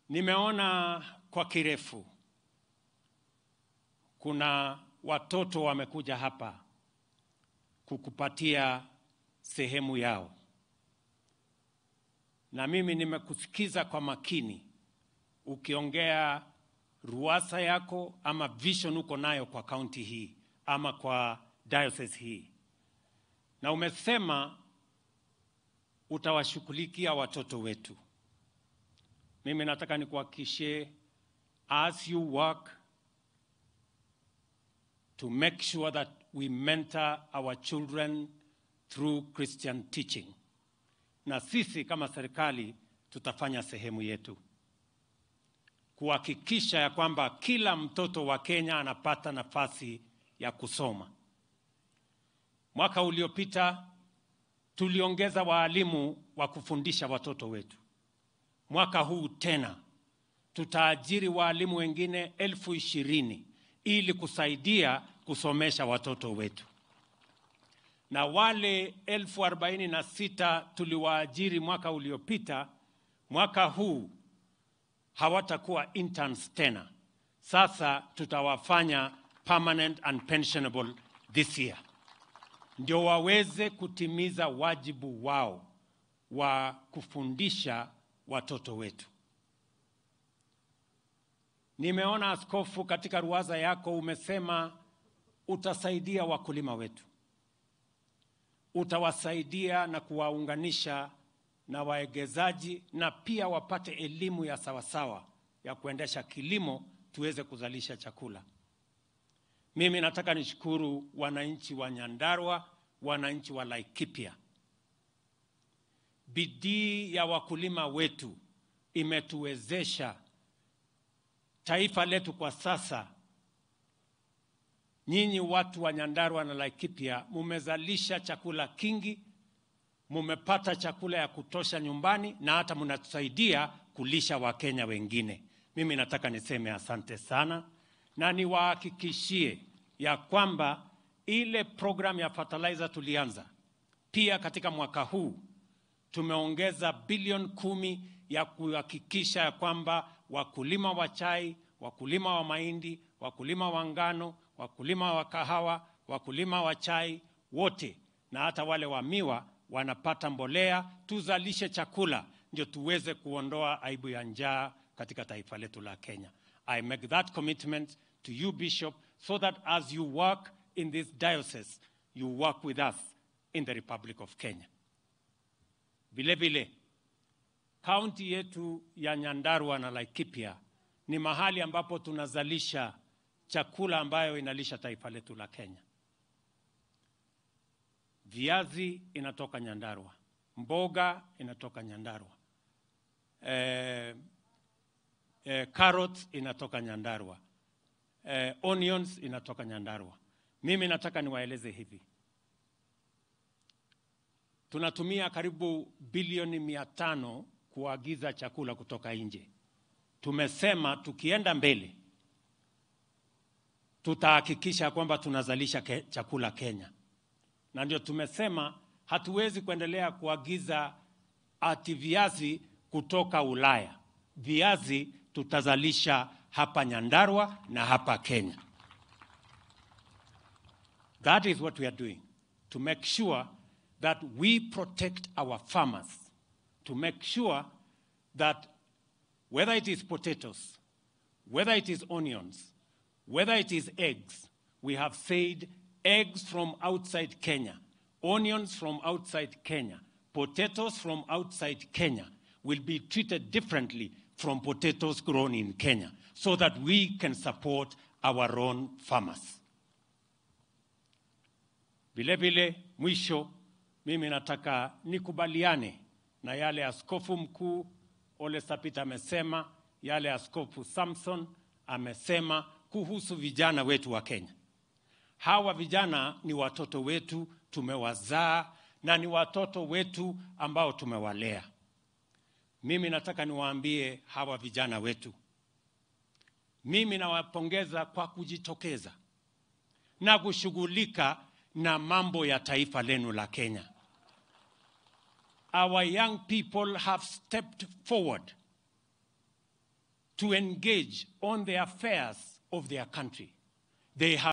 Nimeona kwa kirefu kuna watoto wamekuja hapa kukupatia sehemu yao, na mimi nimekusikiza kwa makini ukiongea ruasa yako ama vision uko nayo kwa kaunti hii ama kwa diocese hii, na umesema utawashughulikia watoto wetu. Mimi nataka nikuhakikishie as you work to make sure that we mentor our children through Christian teaching, na sisi kama serikali tutafanya sehemu yetu kuhakikisha ya kwamba kila mtoto wa Kenya anapata nafasi ya kusoma. Mwaka uliopita tuliongeza waalimu wa kufundisha watoto wetu. Mwaka huu tena tutaajiri waalimu wengine elfu ishirini ili kusaidia kusomesha watoto wetu, na wale elfu arobaini na sita tuliwaajiri mwaka uliopita, mwaka huu hawatakuwa interns tena. Sasa tutawafanya permanent and pensionable this year, ndio waweze kutimiza wajibu wao wa kufundisha watoto wetu. Nimeona askofu, katika ruwaza yako umesema utasaidia wakulima wetu, utawasaidia na kuwaunganisha na waegezaji na pia wapate elimu ya sawasawa ya kuendesha kilimo tuweze kuzalisha chakula. Mimi nataka nishukuru wananchi wa Nyandarua, wananchi wa Laikipia. Bidii ya wakulima wetu imetuwezesha taifa letu kwa sasa. Nyinyi watu wa Nyandarua na Laikipia mumezalisha chakula kingi, mumepata chakula ya kutosha nyumbani na hata mnatusaidia kulisha Wakenya wengine. Mimi nataka niseme asante sana na niwahakikishie ya kwamba ile program ya fertilizer tulianza pia katika mwaka huu tumeongeza bilioni kumi ya kuhakikisha ya kwamba wakulima wa chai, wakulima wa mahindi, wakulima wa ngano, wakulima wa kahawa, wakulima wa chai wote na hata wale wa miwa wanapata mbolea, tuzalishe chakula ndio tuweze kuondoa aibu ya njaa katika taifa letu la Kenya. I make that commitment to you Bishop so that as you work in this diocese you work with us in the Republic of Kenya. Vile vile kaunti yetu ya Nyandarua na Laikipia ni mahali ambapo tunazalisha chakula ambayo inalisha taifa letu la Kenya. Viazi inatoka Nyandarua, mboga inatoka Nyandarua, eh, eh, carrots inatoka Nyandarua, eh, onions inatoka Nyandarua. Mimi nataka niwaeleze hivi, tunatumia karibu bilioni mia tano kuagiza chakula kutoka nje. Tumesema tukienda mbele tutahakikisha kwamba tunazalisha ke, chakula Kenya, na ndio tumesema hatuwezi kuendelea kuagiza ati viazi kutoka Ulaya. Viazi tutazalisha hapa Nyandarua na hapa Kenya. That is what we are doing to make sure that we protect our farmers, to make sure that whether it is potatoes, whether it is onions, whether it is eggs, we have said eggs from outside Kenya, onions from outside Kenya, potatoes from outside Kenya will be treated differently from potatoes grown in Kenya so that we can support our own farmers. Vile vile, mwisho, mimi nataka nikubaliane na yale askofu mkuu Ole Sapit amesema, yale askofu Samson amesema kuhusu vijana wetu wa Kenya. Hawa vijana ni watoto wetu, tumewazaa na ni watoto wetu ambao tumewalea. Mimi nataka niwaambie hawa vijana wetu, mimi nawapongeza kwa kujitokeza na kushughulika na mambo ya taifa lenu la Kenya. Our young people have stepped forward to engage on the affairs of their country. They have